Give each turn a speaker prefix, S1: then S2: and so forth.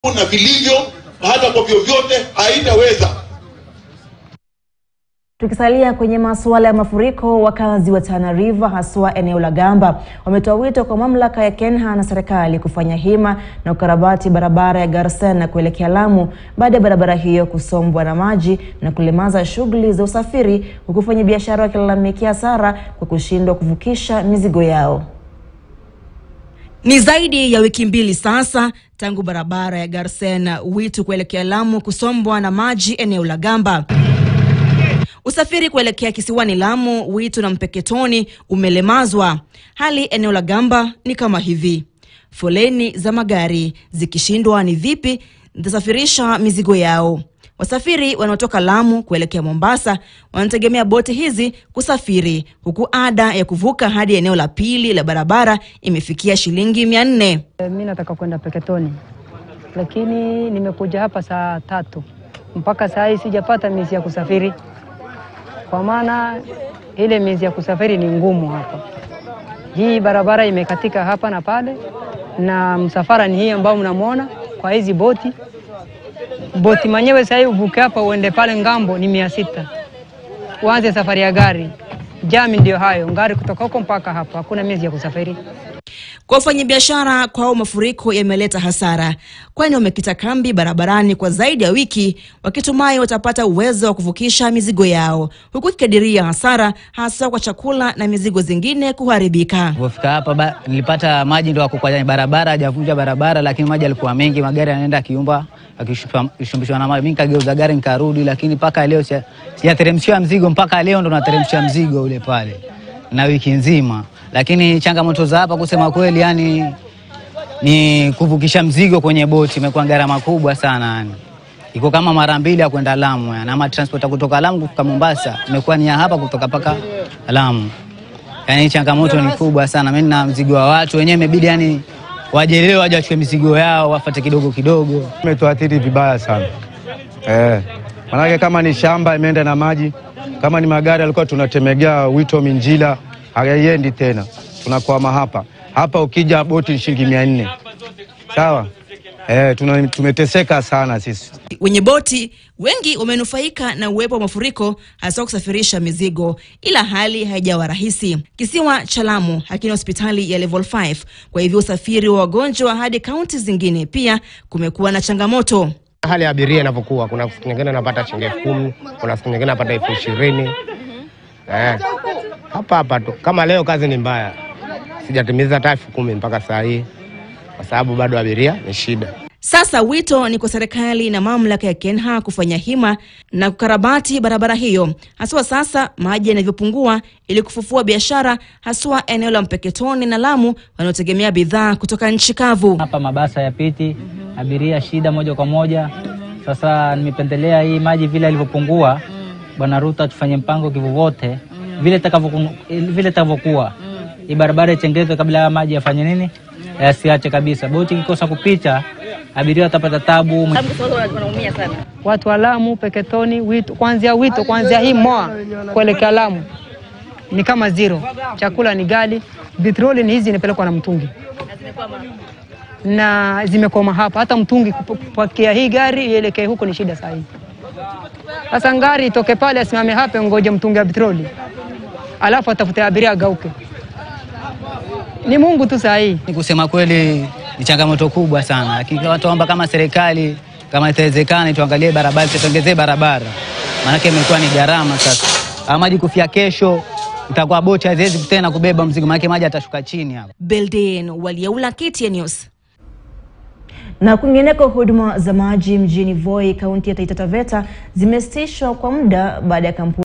S1: na vilivyo hata kwa vyovyote haitaweza.
S2: Tukisalia kwenye masuala ya mafuriko, wakazi wa Tana River haswa eneo la Gamba wametoa wito kwa mamlaka ya KENHA na serikali kufanya hima na ukarabati barabara ya Garsen na kuelekea Lamu baada ya barabara hiyo kusombwa na maji na kulemaza shughuli za usafiri, huku wafanyabiashara wakilalamikia hasara kwa kushindwa kuvukisha mizigo yao. Ni zaidi ya wiki mbili sasa tangu barabara ya Garsen Witu kuelekea Lamu kusombwa na maji eneo la Gamba. Usafiri kuelekea kisiwani Lamu, Witu na Mpeketoni umelemazwa. Hali eneo la Gamba ni kama hivi: foleni za magari zikishindwa ni vipi zitasafirisha mizigo yao. Wasafiri wanaotoka Lamu kuelekea Mombasa wanategemea boti hizi kusafiri, huku ada ya kuvuka hadi eneo la pili la barabara imefikia shilingi mia nne.
S3: Mi nataka kwenda Peketoni, lakini nimekuja hapa saa tatu mpaka saa hii sijapata mizi ya kusafiri, kwa maana ile mizi ya kusafiri ni ngumu hapa. Hii barabara imekatika hapa na pale, na msafara ni hii ambao mnamwona kwa hizi boti. Boti mwenyewe sahii uvuke hapa uende pale ngambo ni mia sita, uanze safari ya gari. Jami ndio hayo, gari kutoka huko mpaka hapa, hakuna mizi ya kusafiri.
S2: Kwa wafanyabiashara kwao mafuriko yameleta hasara, kwani wamekita kambi barabarani kwa zaidi ya wiki wakitumai watapata uwezo wa kuvukisha mizigo yao, huku ikikadiria hasara hasa kwa chakula na mizigo zingine kuharibika.
S4: Kufika hapa ba, nilipata maji ndo kwenye barabara, hajavunja barabara, lakini maji yalikuwa mengi, magari yanaenda akiumba akishumbishwa na maji. Mimi nikageuza gari nikarudi, lakini mpaka leo sijateremshiwa mzigo, mpaka leo ndo nateremshiwa mzigo ule pale na wiki nzima lakini changamoto za hapa kusema kweli, yani ni kuvukisha mzigo kwenye boti imekuwa gharama kubwa sana, yani iko kama mara mbili ya kwenda Lamu, yani ama transport kutoka Lamu kufika Mombasa imekuwa ni ya hapa kutoka paka Lamu. Yani changamoto ni kubwa sana. Mimi na mzigo wa watu wenyewe imebidi yani wajelewe waje wachukue mizigo yao wafate kidogo kidogo.
S5: Imetuathiri vibaya sana eh, manake kama ni shamba imeenda na maji, kama ni magari alikuwa tunatemegea Wito Minjila haiendi tena, tunakwama hapa hapa. Ukija boti shilingi mia nne sawa. Eh, tuna, tumeteseka sana sisi.
S2: Wenye boti wengi wamenufaika na uwepo wa mafuriko hasa kusafirisha mizigo, ila hali haijawa rahisi. Kisiwa cha Lamu hakina hospitali ya level 5, kwa hivyo usafiri wa wagonjwa hadi kaunti zingine pia kumekuwa na changamoto.
S6: Hali ya abiria inavyokuwa, kuna siku nyingine anapata shilingi elfu kumi kuna siku nyingine anapata elfu ishirini eh hapa hapa tu. Kama leo kazi ni mbaya, sijatimiza hata elfu kumi mpaka saa hii, kwa sababu bado abiria ni shida.
S2: Sasa wito ni kwa serikali na mamlaka ya KENHA kufanya hima na kukarabati barabara hiyo, haswa sasa maji yanavyopungua, ili kufufua biashara, haswa eneo la Mpeketoni na Lamu wanaotegemea bidhaa kutoka nchi kavu.
S4: Hapa mabasa ya piti, abiria shida moja kwa moja. Sasa nimependelea hii maji vile alivyopungua, Bwana Ruto tufanye mpango kivyovyote vile itakavyokuwa hii barabara itengezwe kabla ya maji yafanye nini, yasiache kabisa. Boti ikikosa kupita, abiria watapata tabu.
S3: Watu wa Lamu, Peketoni, Wito, kuanzia Wito, kuanzia hii moa kuelekea Lamu ni kama zero. Chakula ni gali, petroli ni hizi inapelekwa na mtungi na zimekoma hapa. Hata mtungi kupakia hii gari ielekee huko ni shida saa hii. Sasa ngari itoke pale asimame hapa, ngoje mtungi wa petroli alafu atafute abiria agauke. Ni Mungu tu saa hii.
S4: Kusema kweli ni changamoto kubwa sana, lakini watuomba kama serikali kama itawezekana tuangalie barabara, tuongezee barabara, maanake imekuwa ni gharama sasa. Ama maji kufia kesho, itakuwa boti haziwezi tena kubeba mzigo, maanake maji atashuka chini hapo.
S2: Belden Waliaula, KTN News. Na kwingineko, huduma za maji mjini Voi, kaunti ya Taita Taveta zimesitishwa kwa muda baada ya kampuni